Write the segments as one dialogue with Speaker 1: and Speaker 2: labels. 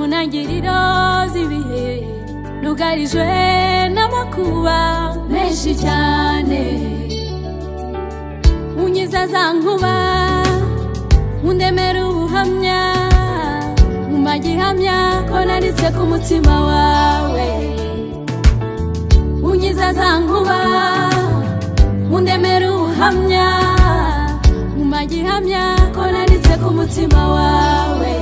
Speaker 1: intangiriro z'ibihe nugarijwe n'amakuba menshi cyane unyiza za nkuba undemera ubuhamya umpa gihamya ko nanditse ku mutima wawe unyiza za nkuba undemera ubuhamya umpa gihamya ko nanditse ku mutima wawe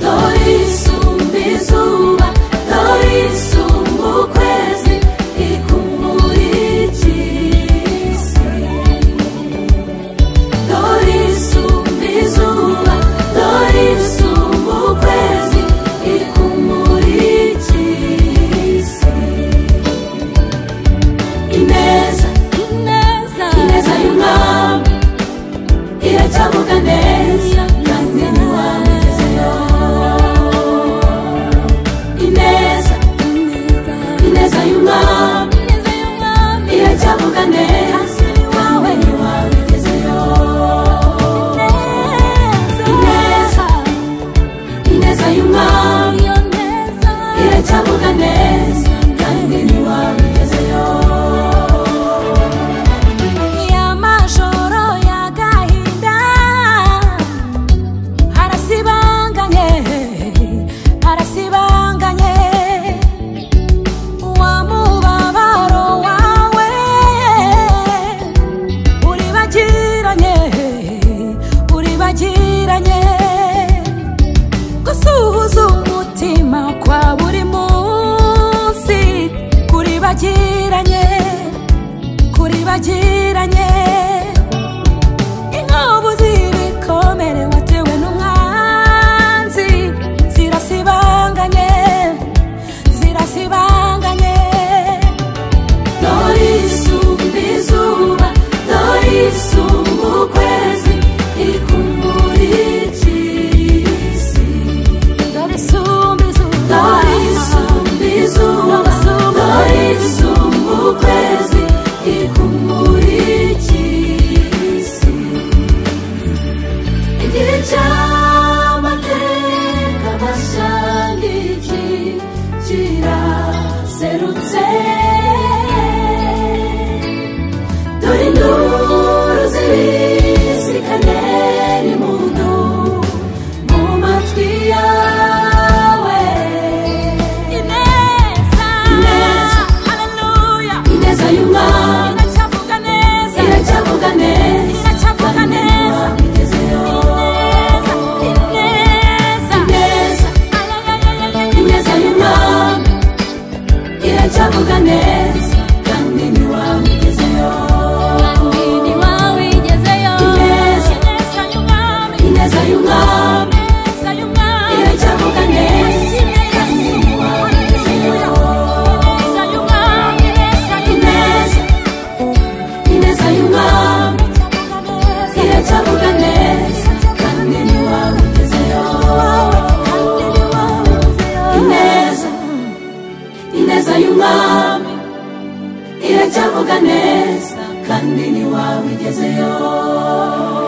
Speaker 1: dore isumba izuba dore isumba ukwezi ikumurikira isi Dorisu bizuba, Dorisu ukwezi ikumurikise. Ineza, ineza, ineza y'umwami iracyavuga neza kandi ntiwamugezeyo. Ineza, ineza, ineza y'umwami iracyavuga neza nawe ntiwabigezeyo. Ineza, ineza y'umwami iracyavuga neza kandi ntiwabigezeyo. Amajoro y'agahinda arasibanganye arasibanganye uwamubabaro wawe uribagiranye uribagiranye gusuhuza umutima kwa buri munsi kuribagiranye kuribagiranye inkovu z'ibikomere watewe n'umwanzi zirasibanganye zirasibanganye dore isumba izuba dore isumba ukwezi ikumurikira isi dore isumba izuba dore isumba izuba dore isumba ukwezi ikumurikira isi igihe cy'amateka mashya n'iki kiraserutse dore induru zibisikane n'impundu mu matwi yawe ineza ineza haleluya ineza y'umwami iracyavuga neza iracyavuga neza iracyavuga neza ineza ineza ineza ineza y'umwami iracyavuga neza kandi ntiwamugezeyo kandi ntiwawigezeyo ineza ineza y'umwami ineza y'umwami ineza y'umwami iracyavuga neza kandi ntiwamugezeyo ineza y'umwami ineza y'umwami ineza y'umwami iracyavuga neza kandi ntiwamugezeyo ineza ineza y'umwami iracyavuga neza kandi ntiwabigezeyo